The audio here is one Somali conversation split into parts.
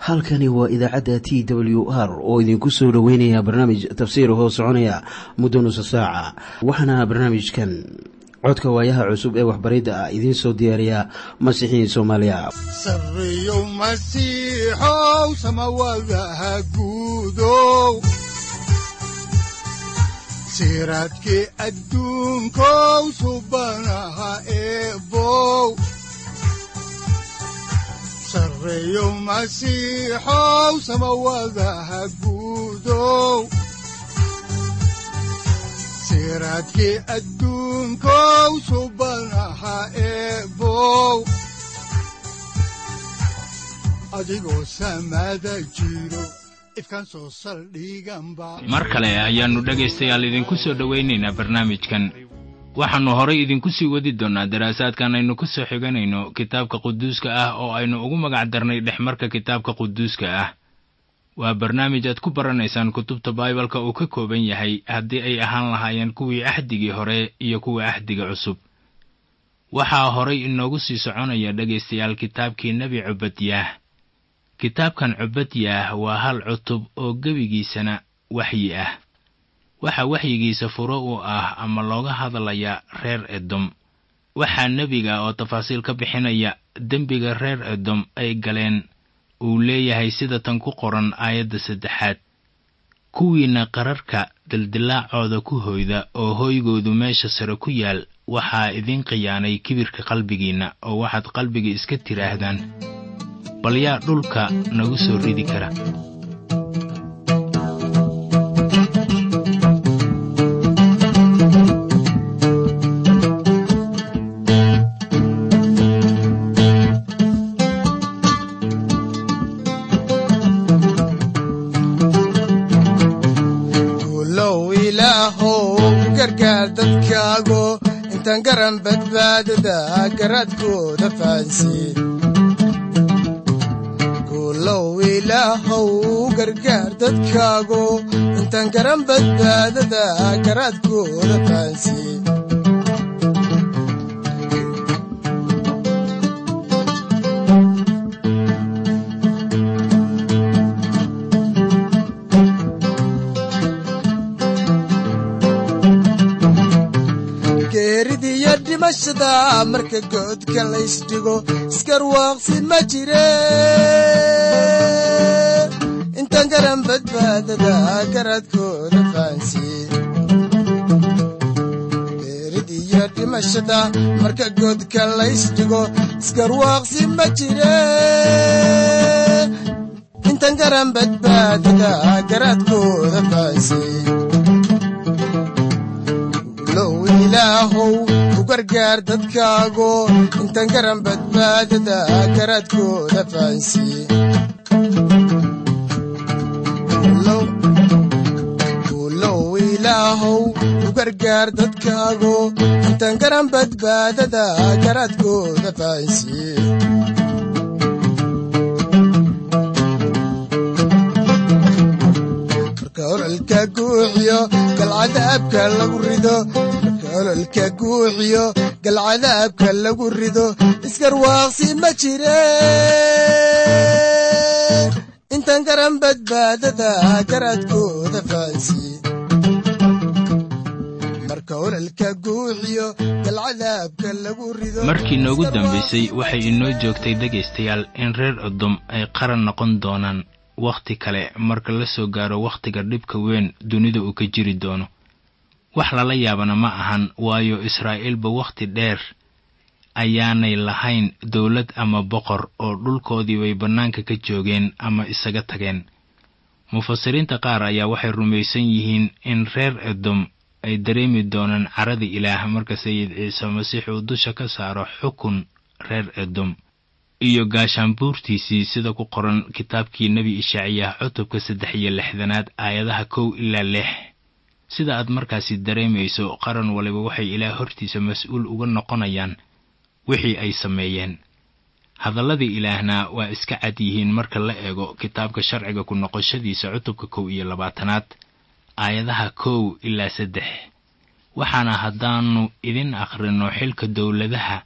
halkani waa idaacadda t w r oo idinku soo dhoweynaya barnaamij tafsiir hoo soconaya muddo nusa saaca waxaana barnaamijkan codka waayaha cusub ee waxbaridda ah idiin soo diyaariya masiixiin soomaaliya sareyow masiixow samawadaha guudow siraadkii adduunkow subanaha eebow sareyow masiixow samawadaha guudow siraadkii adduunkow subanaha eebow adigoo samada jiro ifkaan soo saldhiganba mar kale ayaannu dhegaystayaal idinku soo dhowaynaynaa barnaamijkan waxaannu horay idinku sii wadi doonnaa daraasaadkan aynu ku soo xiganayno kitaabka quduuska ah oo aynu ugu magac darnay dhexmarka kitaabka quduuska ah waa barnaamij aad ku baranaysaan kutubta baibalka uu ka kooban yahay haddii ay ahaan lahaayeen kuwii axdigii hore iyo kuwa axdiga cusub waxaa horay inoogu sii soconaya dhegaystayaal kitaabkii nebi cubadyaah kitaabkan cubadyaah waa hal cutub oo gebigiisana waxyi ah waxaa waxyigiisa furo u ah ama looga hadlaya reer edom waxaa nebiga oo tafaasiil ka bixinaya dembiga reer edom ay galeen uu leeyahay sida tan ku qoran aayadda saddexaad kuwiinna qararka dildilaacooda ku hoyda oo hoygoodu meesha sare ku yaal waxaa idiin khiyaanay kibirka qalbigiinna oo waxaad qalbiga iska tidhaahdaan bal yaa dhulka nagu soo ridi kara guulow ilaahow gargaar dadkaago intaan garan badbaadada garaadkooda fahansiin guulow ilaahow gargaar dadkaago intaan garan badbaadada garaadkooda fahansiin geeridiyo dhimashada marka goodka laysdhigo iskarwaaqsi ma jire intaan garan badbaadada garaadkooda fahansiin geeridiyo dhimashada marka goodka laysdhigo iskarwaaqsi ma jire intaan garan badbaadada garaadkooda fahansiin low ilaahow u gargaar dadkaago intaan garan badbaadada garaadkooda fahansiin guulow ilaahow u gargaar dadkaago intaan garan badbaadada garaadkooda fahansiin marka ololka guuxiyo galcadaabka lagu rido marka ololka guuxiyo galcadaabka lagu rido iskarwaaqsi ma jire intaan garan badbaadada garaadkooda fahansiin marka ololka guuxiyo galcadaabka lagu rido markii noogu dambaysay waxay inoo joogtay dhegaystayaal in reer odom ay qaran noqon doonaan wakhti kale marka la soo gaaro wakhtiga dhibka weyn dunida uu ka jiri doono wax lala yaabana ma ahan waayo israa'iilba wakhti dheer ayaanay lahayn dowlad ama boqor oo dhulkoodii bay bannaanka ka joogeen ama isaga tageen mufasiriinta qaar ayaa waxay rumaysan yihiin in reer edom ay dareemi doonaan carada ilaah marka sayid ciise masiix uu dusha ka saaro xukun reer edom iyo gaashaanbuurtiisii sida ku qoran kitaabkii nebi ishaaciyaah cutubka saddex iyo lixdanaad aayadaha kow ilaa lix sida aad markaasi dareemayso qaran waliba waxay ilaah hortiisa mas-uul uga noqonayaan wixii ay sameeyeen hadalladii ilaahna waa iska cad yihiin marka la eego kitaabka sharciga ku noqoshadiisa cutubka kow iyo labaatanaad aayadaha kow ilaa saddex waxaana haddaannu idin akhrino xilka dowladaha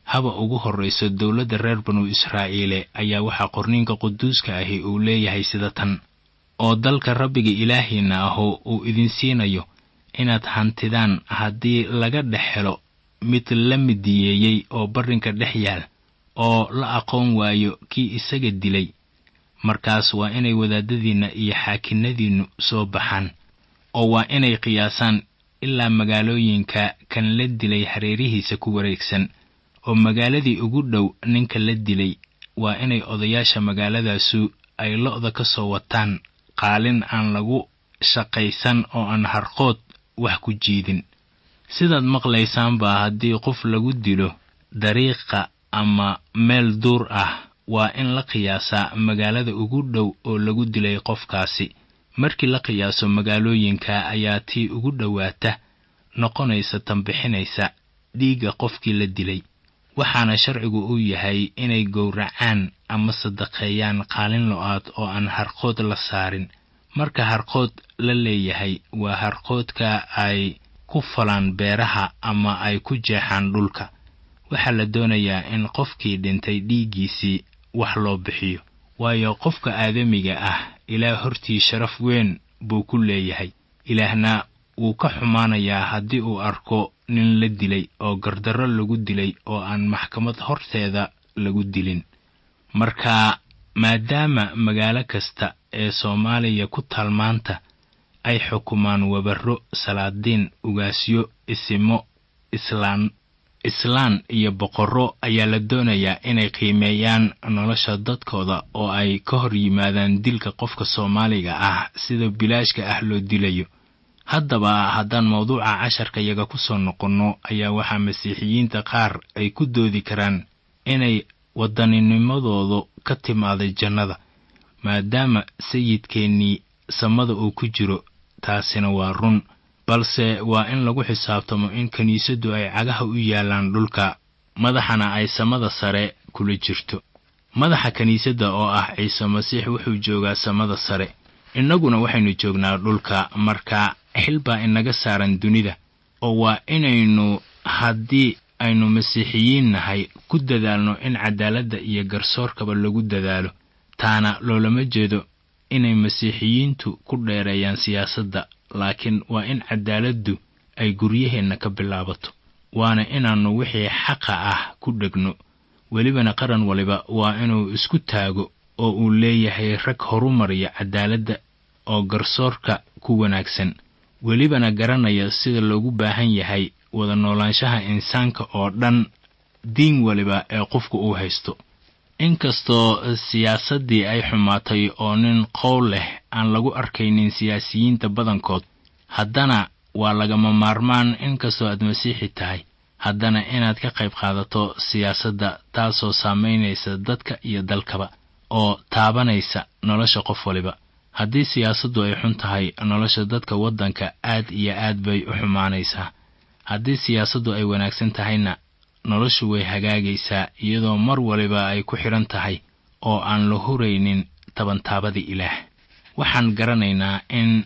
haba ugu horrayso dowladda reer banu israa'iile ayaa waxaa qorniinka quduuska ahi uu leeyahay sida tan oo dalka rabbiga ilaahiinna ahu uu idin siinayo inaad hantidaan haddii laga dhex helo mid la midiyeeyey oo barrinka dhex yaal oo la aqoon waayo kii isaga dilay markaas waa inay wadaadadiinna iyo xaakinnadiinnu soo baxaan oo waa inay qiyaasaan ilaa magaalooyinka kan la dilay hareerihiisa ku wareegsan oo magaaladii ugu dhow ninka la dilay waa inay odayaasha magaaladaasu ay lo'da ka soo wataan qaalin aan lagu shaqaysan oo aan harqood wax ku jiidin sidaad maqlaysaanbaa haddii qof lagu dilo dariiqa ama meel duur ah waa in la qiyaasaa magaalada ugu dhow oo lagu dilay qofkaasi markii la qiyaaso magaalooyinka ayaa tii ugu dhowaata noqonaysa tanbixinaysa dhiigga qofkii la dilay waxaana sharcigu u yahay inay gowracaan ama sadaqeeyaan qaalin lo-aad oo aan harqood la saarin marka harqood la leeyahay waa harqoodka ay ku falaan beeraha ama ay ku jeexaan dhulka waxaa la doonayaa in qofkii dhintay dhiiggiisii wax loo bixiyo waayo qofka aadamiga ah ilaah hortii sharaf weyn buu ku leeyahay ilaahna wuu ka xumaanayaa haddii uu arko nin la dilay oo gardarro lagu dilay oo aan maxkamad horteeda lagu dilin marka maadaama magaalo kasta ee soomaaliya ku taal maanta ay xukumaan wabarro salaadiin ugaasyo isimo islaan islaan iyo boqorro ayaa la doonayaa inay qiimeeyaan nolosha dadkooda oo ay ka hor yimaadaan dilka qofka soomaaliga ah sida bilaashka ah loo dilayo haddaba haddaan mawduuca casharka yaga ku soo noqonno ayaa waxaa masiixiyiinta qaar ay ku doodi karaan inay waddaninimadoodu ka timaaday jannada maadaama sayidkeennii samada uu ku jiro taasina waa run balse waa in lagu xisaabtamo in kiniisaddu ay cagaha u yaallaan dhulka madaxana ay samada sare kula jirto madaxa kiniisadda oo ah ciise masiix wuxuu joogaa samada sare innaguna waxaynu joognaa dhulka marka xil baa inaga saaran dunida oo waa inaynu haddii aynu masiixiyiin nahay ku dadaalno in cadaaladda iyo garsoorkaba lagu dadaalo taana loolama jeedo inay masiixiyiintu ku dheereeyaan siyaasadda laakiin waa in cadaaladdu ay guryaheenna ka bilaabato waana inaannu wixii xaqa ah ku dhegno welibana qaran waliba waa inuu isku taago oo uu leeyahay rag horumariya cadaaladda oo garsoorka ku wanaagsan welibana garanaya sida loogu baahan yahay wada noolaanshaha insaanka oo dhan diin waliba ee qofku uu haysto inkastoo siyaasaddii ay xumaatay oo nin qowl leh aan lagu arkaynin siyaasiyiinta badankood haddana waa lagama maarmaan inkastoo aad masiixi tahay haddana inaad ka qayb qaadato siyaasadda taasoo saamaynaysa dadka iyo dalkaba oo taabanaysa nolosha qof waliba haddii siyaasaddu ay xun tahay nolosha dadka waddanka aad iyo aad bay u xumaanaysaa haddii siyaasaddu ay wanaagsan tahayna noloshu way hagaagaysaa iyadoo mar waliba ay ku xidhan tahay oo aan la huraynin tabantaabada ilaah waxaan garanaynaa in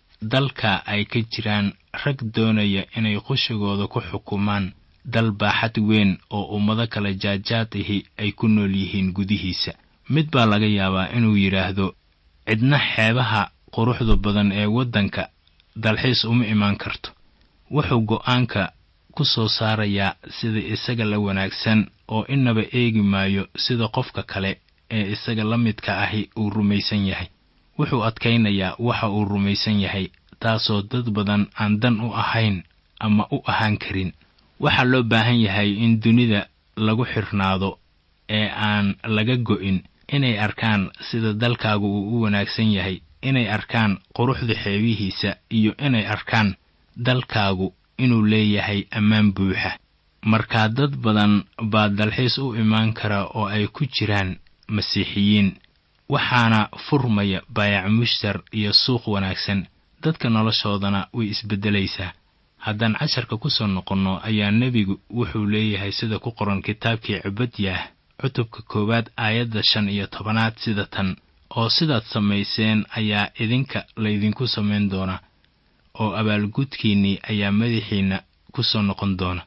dalka ay ka jiraan rag doonaya inay qushigooda ku xukumaan dal baaxad weyn oo ummado kale jaajaadihi ay ku nool yihiin gudihiisa mid baa laga yaabaa inuu yidhaahdo cidna xeebaha quruxda badan ee waddanka dalxiis uma imaan karto wuxuu go'aanka ku soo saarayaa sida isaga la wanaagsan oo inaba eegi maayo sida qofka kale ee isaga la midka ahi uu rumaysan yahay wuxuu adkaynayaa waxa uu rumaysan yahay taasoo dad badan aan dan u ahayn ama u ahaan karin waxaa loo baahan yahay in dunida lagu xirnaado ee aan laga go'in inay arkaan sida dalkaagu uu u wanaagsan yahay inay arkaan quruxda xeebihiisa iyo inay arkaan dalkaagu inuu leeyahay ammaan buuxa markaa dad badan baa dalxiis u imaan kara oo ay ku jiraan masiixiyiin waxaana furmaya baayac mushtar iyo suuq wanaagsan dadka noloshoodana way isbeddelaysaa haddaan casharka ku soo noqonno ayaa nebigu wuxuu leeyahay sida ku qoran kitaabkii cibadyaah cutubka koowaad aayadda shan iyo tobanaad sida tan oo sidaad samayseen ayaa idinka laydinku samayn doonaa oo abaalgudkiinnii ayaa madaxiinna ku soo noqon doona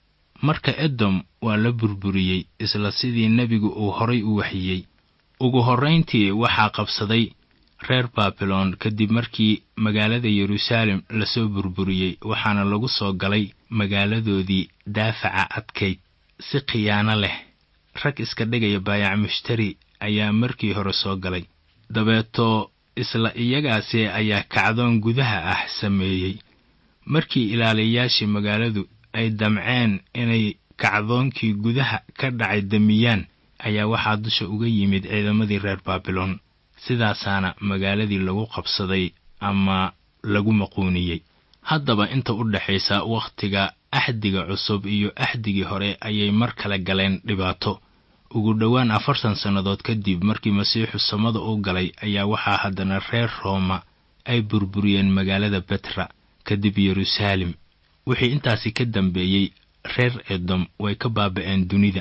marka edom waa la burburiyey isla sidii nebigu uu horay u waxiyey ugu horrayntii waxaa qabsaday reer baabilon kadib markii magaalada yeruusaalem lasoo burburiyey waxaana lagu soo galay magaaladoodii daafaca adkayd si khiyaano leh rag iska dhigaya baayac mushtari ayaa markii hore soo galay dabeetoo isla iyagaasi ayaa kacdoon gudaha ah sameeyey markii ilaaliyayaashii magaaladu ay damceen inay kacdoonkii gudaha ka dhacay damiyaan ayaa waxaa dusha uga yimid ciidamadii reer baabilon sidaasaana magaaladii lagu qabsaday ama lagu maquuniyey haddaba inta u dhexaysa wakhtiga axdiga cusub iyo axdigii hore ayay mar kale galeen dhibaato ugu dhowaan afartan sannadood kadib markii masiixu samada u galay ayaa waxaa haddana reer rooma ay burburiyeen magaalada betra kadib yeruusaalem wixii intaasi ka dambeeyey reer edom way ka baaba'een dunida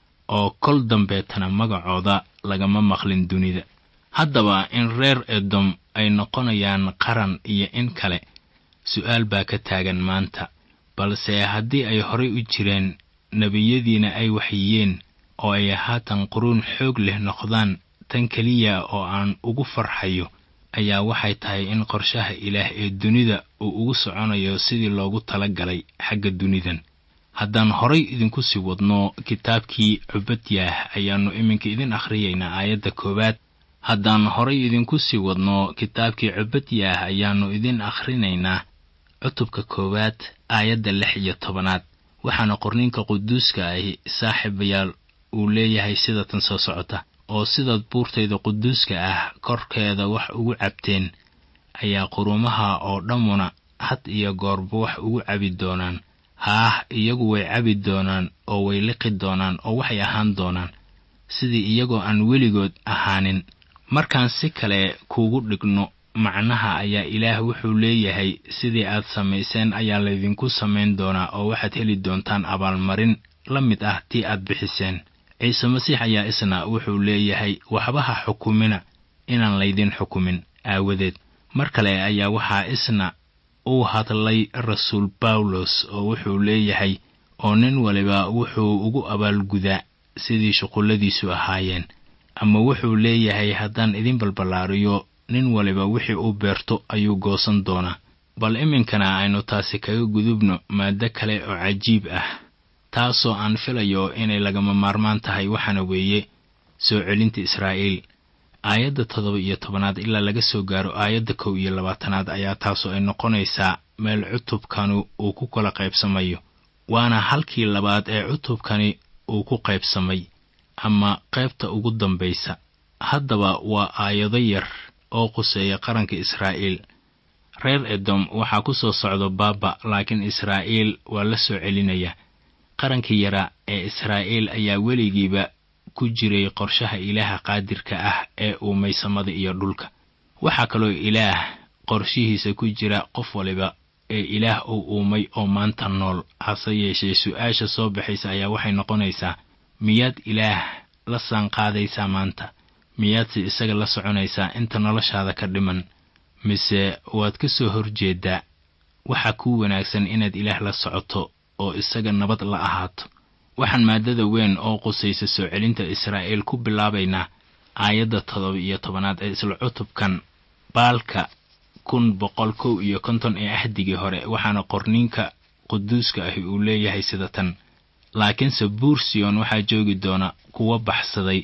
oo kol dambeetana magacooda lagama maqlin dunida haddaba in reer edom ay noqonayaan qaran iyo in kale su'aal baa ka taagan maanta balse haddii ay horay u jireen nebiyadiina ay waxyiyeen oo ay haatan quruun xoog leh noqdaan tan keliya oo aan ugu farxayo ayaa waxay tahay in qorshaha ilaah ee dunida uu ugu soconayo sidii loogu tala galay xagga dunidan haddaan horay idinku sii wadno kitaabkii cubadyaah ayaannu iminka idin akhriyaynaa aayadda koowaad haddaan horay idinku sii wadno kitaabkii cubadyaah ayaannu idin akhrinaynaa cutubka koowaad aayadda lix iyo tobanaad waxaana qorniinka quduuska ahi saaxiibayaal uu leeyahay sida tan soo socota oo sidaad buurtayda quduuska ah korkeeda wax ugu cabteen ayaa qurumaha oo dhammuna had iyo goorba wax ugu cabi doonaan haah iyagu way cabi doonaan oo way liqi doonaan oo waxay ahaan doonaan sidii iyagoo aan weligood ahaanin markaan si kale kuugu dhigno macnaha ayaa ilaah wuxuu leeyahay sidii aad samayseen ayaa laydinku samayn doonaa oo waxaad heli doontaan abaalmarin la mid ah tii aad bixiseen ciise masiix ayaa isna wuxuu leeyahay waxba ha xukumina inaan laydin xukumin aawadeed mar kale ayaa waxaa isna uu hadlay rasuul bawlos oo wuxuu leeyahay oo nin waliba wuxuu ugu abaalgudaa sidii shuqulladiisu ahaayeen ama wuxuu leeyahay haddaan idin balballaariyo nin waliba wixii uu beerto ayuu goosan doonaa bal iminkana aynu taasi kaga gudubno maaddo kale oo cajiib ah taasoo aan filayo inay lagama maarmaan tahay waxaana weeye soo celinta israa'iil aayadda toddoba iyo tobanaad ilaa laga soo gaaro aayadda kow iyo labaatanaad ayaa taasoo ay noqonaysaa meel cutubkanu uu ku kala qaybsamayo waana halkii labaad ee cutubkani uu ku qaybsamay ama qaybta ugu dambaysa haddaba waa aayado yar oo quseeya qaranka israa'iil reer edom waxaa ku soo socdo baaba laakiin israa'iil waa la soo celinaya qarankii yara ee israa'iil ayaa weligiiba ku jiray qorshaha ilaaha qaadirka ah ee uumay samada iyo dhulka waxaa kaloo ilaah qorshihiisa ku jira qof waliba ee ilaah uu uumay oo maanta nool hase yeeshee su-aasha soo baxaysa ayaa waxay noqonaysaa miyaad ilaah la saanqaadaysaa maanta miyaadse isaga la soconaysaa inta noloshaada ka dhiman mise waad ka soo horjeedaa waxaa kuu wanaagsan inaad ilaah la socoto oo isaga nabad la ahaato waxaan maadada weyn oo qusaysa soo celinta israa'iil ku bilaabaynaa aayadda toddoba iyo tobanaad ee isla cutubkan baalka kun boqol kow iyo konton ee ahdigii hore waxaana qorniinka quduuska ahi uu leeyahay sida tan laakiinse buur siyon waxaa joogi doona kuwa baxsaday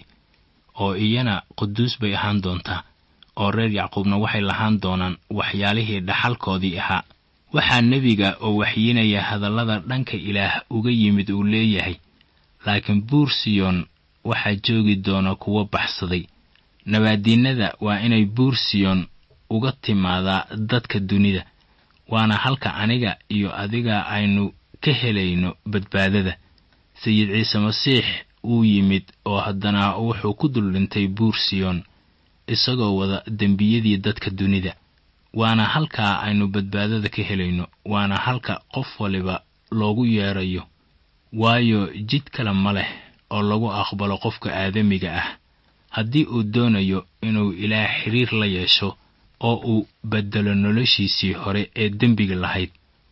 oo iyana quduus bay ahaan doontaa oo reer yacquubna waxay lahaan doonaan waxyaalihii dhaxalkoodii ahaa waxaa nebiga oo waxyinaya hadallada dhanka ilaah uga yimid uu leeyahay laakiin buur siyon waxaa joogi doona kuwa baxsaday nabaadiinnada waa inay buur siyon uga timaadaa dadka dunida waana halka aniga iyo adiga aynu ka helayno badbaadada sayid ciise masiix uu yimid oo haddana wuxuu ku dul dhintay buur siyon isagoo wada dembiyadii dadka dunida waana halkaa aynu badbaadada ka helayno waana halka qof waliba loogu yeedrayo waayo jid kale ma leh oo lagu aqbalo qofka aadamiga ah haddii uu doonayo inuu ilaah xiriir la yeesho oo uu beddelo noloshiisii hore ee dembiga lahayd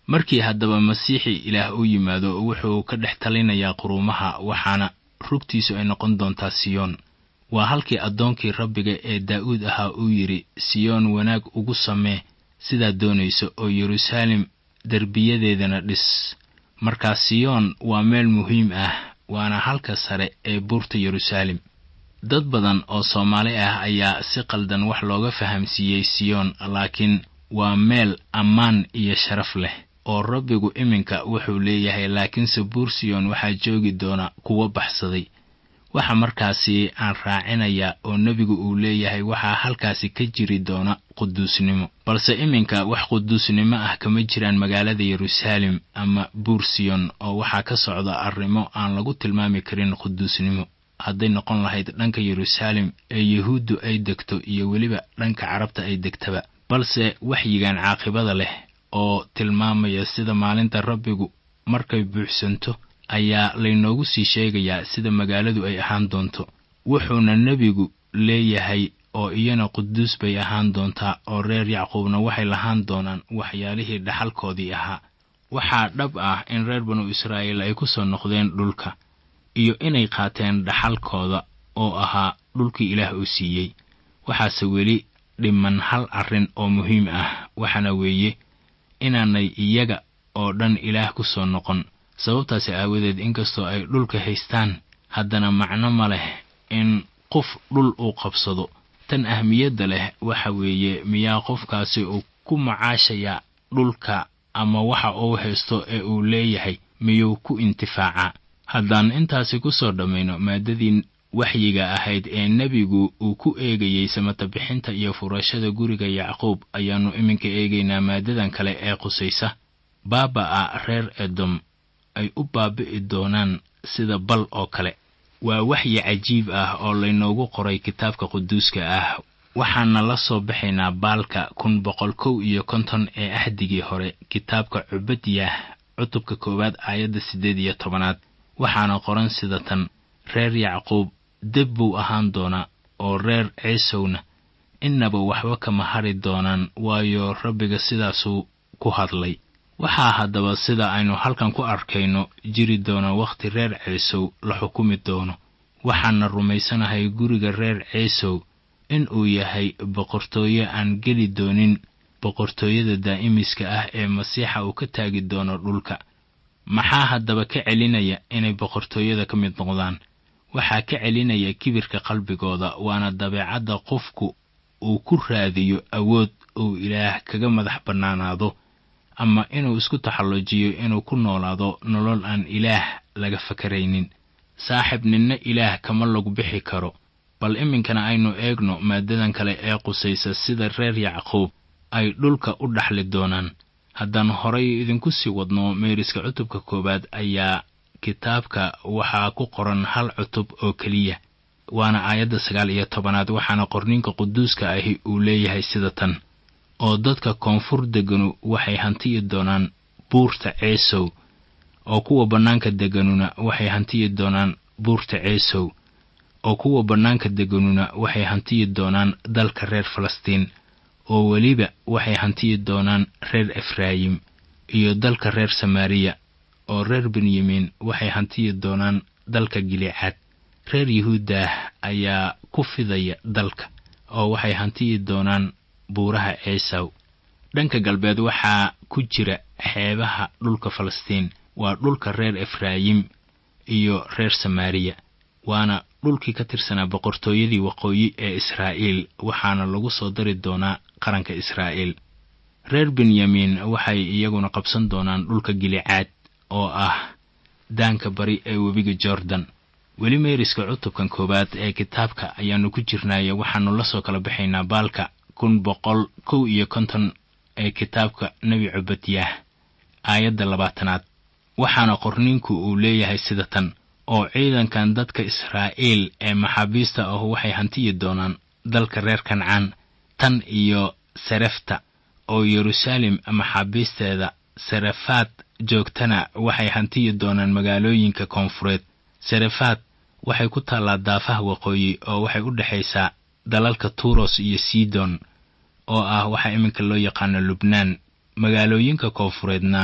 markii haddaba masiixii ilaah u yimaado wuxuu ka dhex talinayaa quruumaha waxaana rugtiisu ay noqon doontaa siyoon waa halkii addoonkii rabbiga ee daa'uud ahaa uu yidhi siyoon wanaag ugu samee sidaad doonayso oo yeruusaalem derbiyadeedana dhis markaa siyoon waa meel muhiim ah waana halka sare ee buurta yeruusaalem dad badan oo soomaali ah ayaa si qaldan wax looga fahamsiiyey siyoon laakiin waa meel ammaan iyo sharaf leh oo rabbigu iminka wuxuu leeyahay laakiinse buur siyoon waxaa joogi doona kuwo baxsaday waxa markaasi aan raacinayaa oo nebigu uu leeyahay waxaa halkaasi ka jiri doona quduusnimo balse iminka wax quduusnimo ah kama jiraan magaalada yeruusaalem ama buur siyon oo waxaa ka socda arrimo aan lagu tilmaami karin quduusnimo hadday noqon lahayd dhanka yeruusaalem ee yuhuuddu ay degto iyo weliba dhanka carabta ay degtaba balse waxyigan caaqibada leh oo tilmaamaya sida maalinta rabbigu markay buuxsanto ayaa laynoogu sii sheegayaa sida magaaladu ay ahaan doonto wuxuuna nebigu leeyahay oo iyana quduus bay ahaan doontaa oo reer yacquubna waxay lahaan doonaan waxyaalihii dhaxalkoodii ahaa waxaa dhab ah in reer banu israa'iil ay ku soo noqdeen dhulka iyo inay qaateen dhaxalkooda oo ahaa dhulkii ilaah uu siiyey waxaase weli dhiman hal arrin oo muhiim ah waxaana weeye inaanay iyaga oo dhan ilaah ku soo noqon sababtaasi aawadeed inkastoo ay dhulka haystaan haddana macno ma leh in qof dhul uu qabsado tan ahmiyadda leh waxa weeye miyaa qofkaasi uu ku macaashayaa dhulka ama waxa uu haysto ee uu leeyahay miyuu ku intifaacaa haddaan intaasi ku soo dhammayno maadadii waxyiga ahayd ee nebigu uu ku eegayey samata bixinta iyo furashada guriga yacquub ayaannu iminka eegaynaa maadadan kale ee qusaysa baaba'a reer edom ay u baabi'i doonaan sida bal oo kale waa waxyi cajiib ah oo laynoogu qoray kitaabka quduuska ah waxaana la soo baxaynaa baalka kun boqol kow iyo konton ee axdigii hore kitaabka cubadyah cutubka koowaad aayadda siddeed iyo tobanaad waxaana qoran sida tan reer yacquub deb buu ahaan doonaa oo reer ciisowna innaba waxba kama hari doonaan waayo rabbiga sidaasuu ku hadlay waxaa haddaba sida aynu halkan ku arkayno jiri doona wakhti reer ciisow la xukumi doono waxaana rumaysanahay guriga reer ciisow in uu yahay boqortooyo aan geli doonin boqortooyada daa'imiska ah ee masiixa uu ka taagi doono dhulka maxaa haddaba ka celinaya inay boqortooyada ka mid noqdaan waxaa ka celinaya kibirka qalbigooda waana dabeecadda qofku uu ku raadiyo awood uu ilaah kaga madax bannaanaado ama inuu isku taxallujiyo inuu ku noolaado nolol aan ilaah laga fakaraynin saaxib ninna ilaah kama lagu bixi karo bal iminkana aynu eegno maadadan kale ee qusaysa sida reer yacquub ay dhulka u dhaxli doonaan haddaan horay idinku sii wadno meeriska cutubka koowaad ayaa kitaabka waxaa ku qoran hal cutub oo keliya waana aayadda sagaal iyo tobanaad waxaana qorninka quduuska ahi uu leeyahay sida tan oo dadka koonfur deganu waxay hantiyi doonaan buurta ceesow oo kuwa bannaanka deganuna waxay hantiyi doonaan buurta ceesow oo kuwa bannaanka deganuna waxay hantiyi doonaan dalka reer falastiin oo weliba waxay hantiyi doonaan reer efraayim iyo dalka reer samaariya oo reer benyamiin waxay hantiyi doonaan dalka gilicaad reer yuhuudah ayaa ku fidaya dalka oo waxay hantiyi doonaan buuraha ceesaw dhanka galbeed waxaa ku jira xeebaha dhulka falastiin waa dhulka reer efraayim iyo reer samaariya waana dhulkii ka tirsanaa boqortooyadii waqooyi ee israa'iil waxaana lagu soo dari doonaa qaranka israa'iil reer benyamiin waxay iyaguna qabsan doonaan dhulka gilicaad oo ah daanka bari ee webiga jordan weli meeriska cutubkan koowaad ee kitaabka ayaannu ku jirnaaye waxaannu la soo kala baxaynaa baalka kun boqol kow iyo konton ee kitaabka nebi cubadyah aayadda labaatanaad waxaana qorniinku uu leeyahay sida tan oo ciidankan dadka israa'iil ee maxaabiista ahu waxay hantiyi doonaan dalka reer kancaan tan iyo sarefta oo yeruusaalem maxaabiisteeda sarefaad joogtana waxay hantiyi doonaan magaalooyinka koonfureed sarefaad waxay ku taallaa daafaha waqooyi oo waxay u dhexaysaa dalalka turos iyo sidon oo ah waxaa iminka loo yaqaano lubnaan magaalooyinka koonfureedna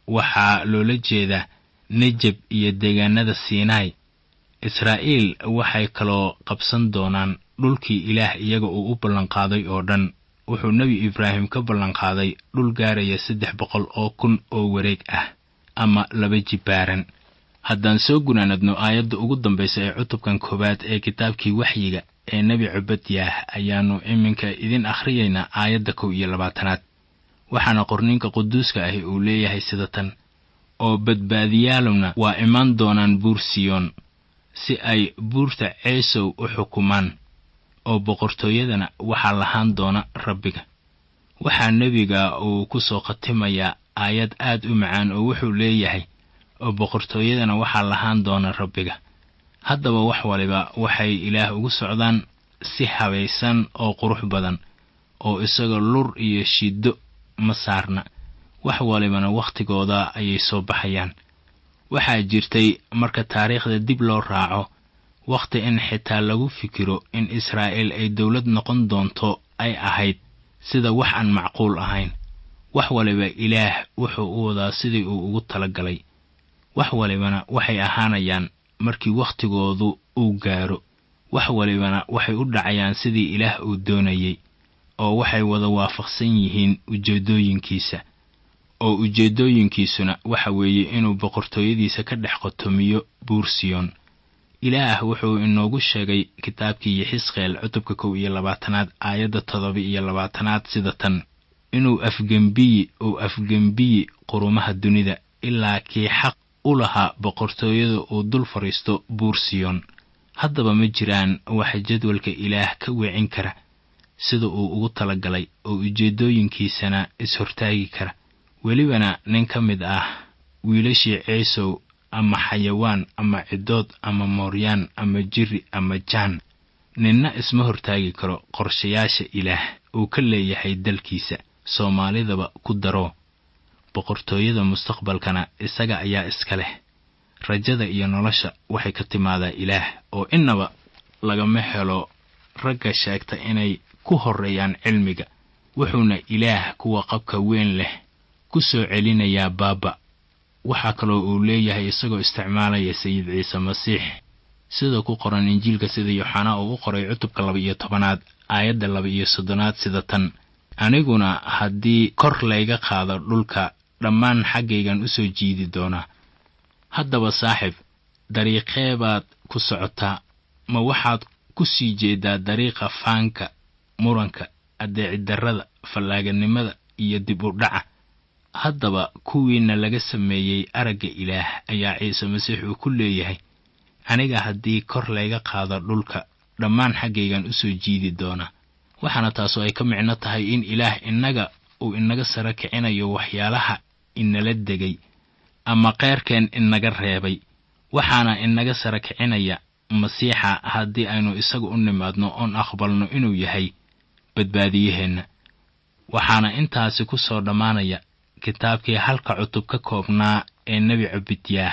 waxaa loola jeedaa nejeb iyo deegaanada siinaai israa'iil waxay kaloo qabsan doonaan dhulkii ilaah iyaga uu u ballanqaaday oo dhan wuxuu nebi ibraahim ka ballanqaaday dhul gaaraya saddex boqol oo kun oo wareeg ah ama laba jibbaaran haddaan soo gunaanadno aayadda ugu dambaysa ee cutubkan koowaad ee kitaabkii waxyiga ee nebi cubadyaah ayaannu iminka idin akhriyaynaa aayadda kow iyo labaatanaad waxaana qorninka quduuska ahi uu leeyahay sida tan oo badbaadiyaaluna waa imaan doonaan buur siyoon si ay buurta ceesow u xukumaan oo boqortooyadana waxaa lahaan doona rabbiga waxaa nebiga uu ku soo khatimayaa aayad aad u macaan oo wuxuu leeyahay oo boqortooyadana waxaa lahaan doona rabbiga haddaba wax waliba waxay ilaah ugu socdaan si habaysan oo qurux badan oo isaga lur iyo shiddo ma saarna wax walibana wakhtigooda ayay soo baxayaan waxaa jirtay marka taariikhda dib loo raaco wakhti in xitaa lagu fikiro in israa'iil ay dowlad noqon doonto ay ahayd sida wax aan macquul ahayn wax waliba ilaah wuxuu u wadaa sidii uu ugu tala galay wax walibana waxay ahaanayaan markii wakhtigoodu uu gaaro wax walibana waxay u dhacayaan sidii ilaah uu doonayey oo waxay wada waafaqsan yihiin ujeeddooyinkiisa oo ujeeddooyinkiisuna waxa weeye inuu boqortooyadiisa ka dhex qotomiyo buursiyoon ilaah wuxuu inoogu sheegay kitaabkii yixisqeel cutubka kow iyo labaatanaad aayadda toddoba iyo labaatanaad sida tan inuu afgembiyi uu afgembiyi qurumaha dunida ilaa kii xaq u lahaa boqortooyada uu dul fadhiisto buursiyoon haddaba ma jiraan waxa jadwalka ilaah ka weecin kara sida uu ugu tala galay oo ujeeddooyinkiisana is-hortaagi kara welibana nin ka mid ah wiilashii ceesow ama xayawaan ama ciddood ama mooryaan ama jiri ama jaan ninna isma hortaagi karo qorshayaasha ilaah uu ka leeyahay dalkiisa soomaalidaba ku daro boqortooyada mustaqbalkana isaga ayaa iska leh rajada iyo nolosha waxay ka timaadaa ilaah oo innaba lagama helo ragga sheegta inay ku horreeyaan cilmiga wuxuuna ilaah kuwa qabka weyn leh ku soo celinayaa baaba waxaa kaloo uu leeyahay isagoo isticmaalaya sayid ciise masiix sida ku qoran injiilka sida yooxanaa uu u qoray cutubka laba iyo tobanaad aayadda laba iyo soddonaad sida tan aniguna haddii kor layga qaado dhulka dhammaan xaggaygan u soo jiidi doonaa haddaba saaxib dariiqee baad ku socotaa ma waxaad ku sii jeedaa dariiqa faanka muranka addeecidarrada fallaaganimada iyo dib u dhaca haddaba kuwiina laga sameeyey aragga ilaah ayaa ciise masiix uu ku leeyahay aniga haddii kor layga qaado dhulka dhammaan xaggaygan u soo jiidi doonaa waxaana taasu ay ka micno tahay in ilaah innaga uu inaga sara kicinayo waxyaalaha inala degay ama keyrkeen inaga reebay waxaana inaga sara kicinaya masiixa haddii aynu isaga u nimaadno oon aqbalno inuu yahay badbaadiyaheenna waxaana intaasi ku soo dhammaanaya kitaabkii halka cutub ka koobnaa ee nebi cubidyaah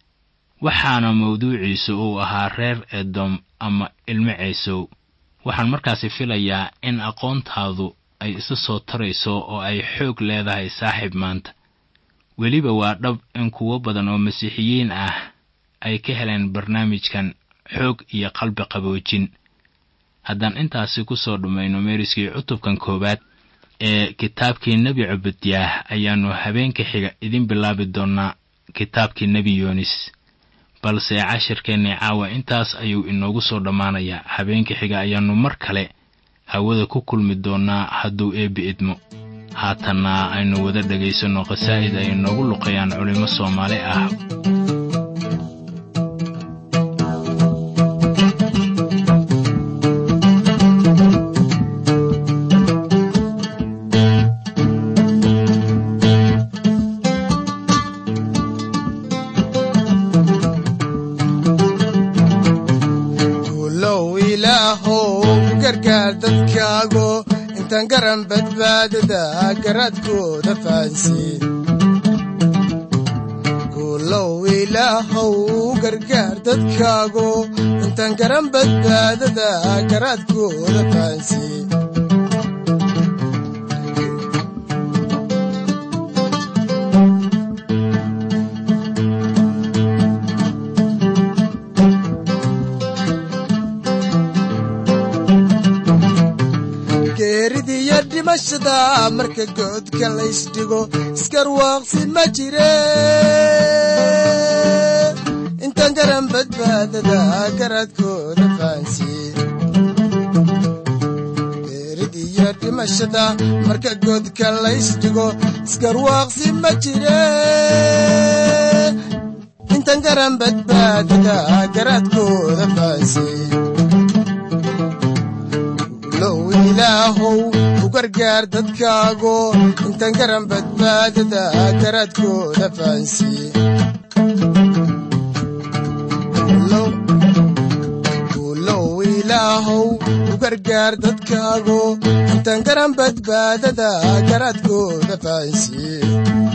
waxaana mawduuciisu uu ahaa reer edom ama ilmo ceesow waxaan markaasi filayaa in aqoontaadu ay isa soo tarayso oo ay xoog leedahay saaxiib maanta weliba waa dhab in kuwo badan oo masiixiyiin ah ay ka heleen barnaamijkan xoog iyo qalbi qaboojin haddaan intaasi ku soo dhammayno meeriskii cutubkan koowaad ee kitaabkii nebi cubudyaah ayaannu habeenka xiga idin bilaabi doonnaa kitaabkii nebi yoonis balse cashirkeennii caawa intaas ayuu inoogu soo dhammaanayaa habeenka xiga ayaannu mar kale hawada ku kulmi doonnaa hadduu eebbi idmo haatanna aynu wada dhegaysanno qasaa'id ay inoogu luqayaan culimmo soomaali ah guulow ilaahow gargaar dadkaago intaan garan badbaadada garaadkooda fahansiin guulow ilaahow gargaar dadkaago intaan garan badbaadada garaadkooda fahansiin geeridiiyo dhimashada marka goodka laysdhigo iskarwaaqsi ma jire intaan garan badbaadada garaadkooda fahansiin geeridiiyo dhimashada marka goodka laysdhigo iskarwaaqsi ma jire intaan garan badbaadada garaadkooda fahansiin low ilaahow u gargaar dadkaago intaan garan badbaadada garaadkooda fahansiin low ilaahow u gargaar dadkaago intaan garan badbaadada garaadkooda fahansiin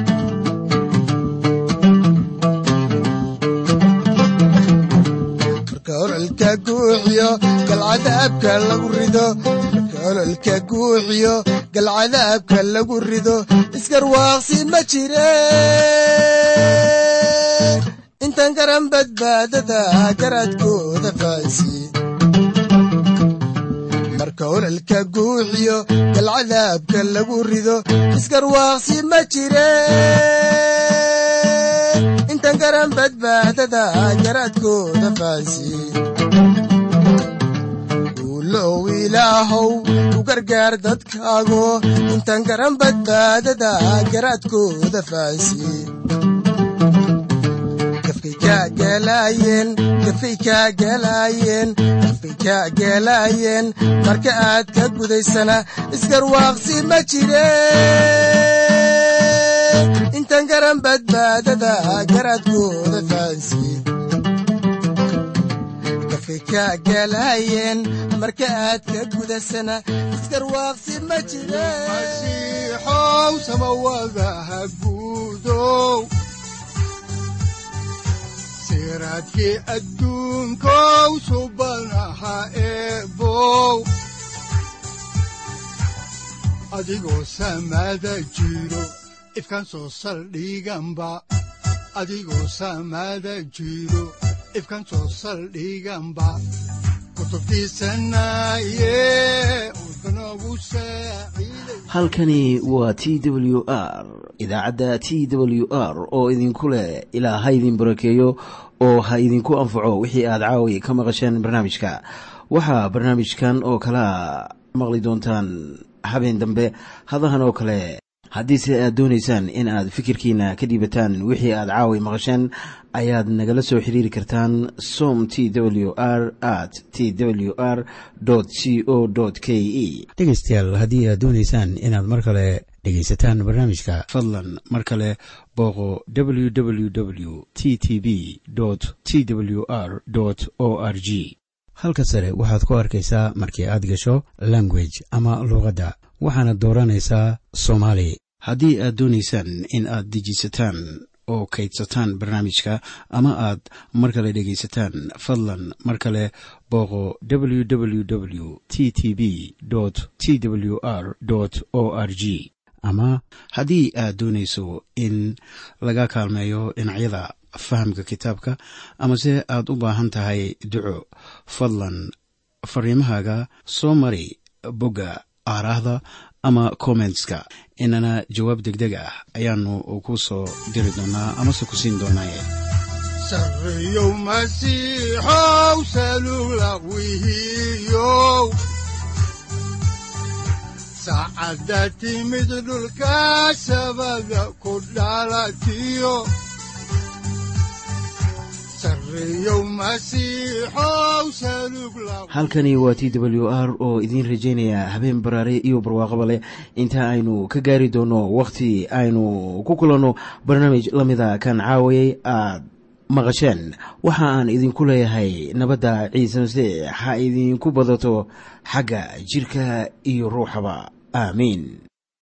marka ololka guuxiyo galcadaabka lagu rido marka ololka guuxiyo galcadaabka lagu rido iskarwaaqsi ma jire intaan garan badbaadada garaadkooda fahansiin marka ololka guuxiyo galcadaabka lagu rido iskarwaaqsi ma jire intaan garan badbaadada garaadkooda fahansiin guulow ilaahow u gargaar dadkaago intaan garan badbaadada garaadkooda fahansiin gafkay kaa galaayeen gafay kaa galaayeen gafkay kaa galaayeen marka aad ka gudaysana isgarwaaqsi ma jire intaan garan badbaadada garaadkooda fahansiin gafkay kaa galaayeen marka aad ka gudasana isgarwaaqsi ma jire masiixow samawadaha guudow siraadkii adduunkow subanaha eebow adigoo samada jiro ifkan soo saldhiganba adigoo samada jiro ifkan soo saldhiganba halkani waa t w r idaacadda t w r oo idinku leh ilaa ha idin barakeeyo oo ha idinku anfaco wixii aad caawi ka maqasheen barnaamijka waxaa barnaamijkan oo kalaa maqli doontaan habeen dambe hadahan oo kale haddiise aad doonaysaan in aad fikirkiina ka dhiibataan wixii aad caawi maqasheen ayaad nagala soo xiriiri kartaan som t w r at t w r c o k e dhegaystayaal haddii aad doonaysaan inaad mar kale dhegaysataan barnaamijka fadlan mar kale booqo www t t b t w r o r g halka sare waxaad ku arkaysaa markii aad gasho language ama luuqadda waxaana dooranaysaa soomaali haddii aad doonaysaan in aad dejisataan oo kaydsataan barnaamijka ama aad mar kale dhegaysataan fadlan mar kale booqo www t t b t w r o r g ama haddii aad doonayso in laga kaalmeeyo dhinacyada fahamka kitaabka amase aad u baahan tahay duco fadlan fariimahaaga soo mari bogga aaraahda ama kommentska inana jawaab degdeg ah ayaanu ku soo diri doonaa amase ku siin doonaaye sareyow masiixow salula wihiyow saacadda timid dhulka sabada ku dhalatiyo halkani waa t w r oo idiin rajaynaya habeen baraare iyo barwaaqaba leh inta aynu ka gaari doono wakhti aynu ku kulanno barnaamij la mida kan caawayay aad maqasheen waxa aan idinku leeyahay nabadda ciise masiix ha idinku badato xagga jidhka iyo ruuxaba aamiin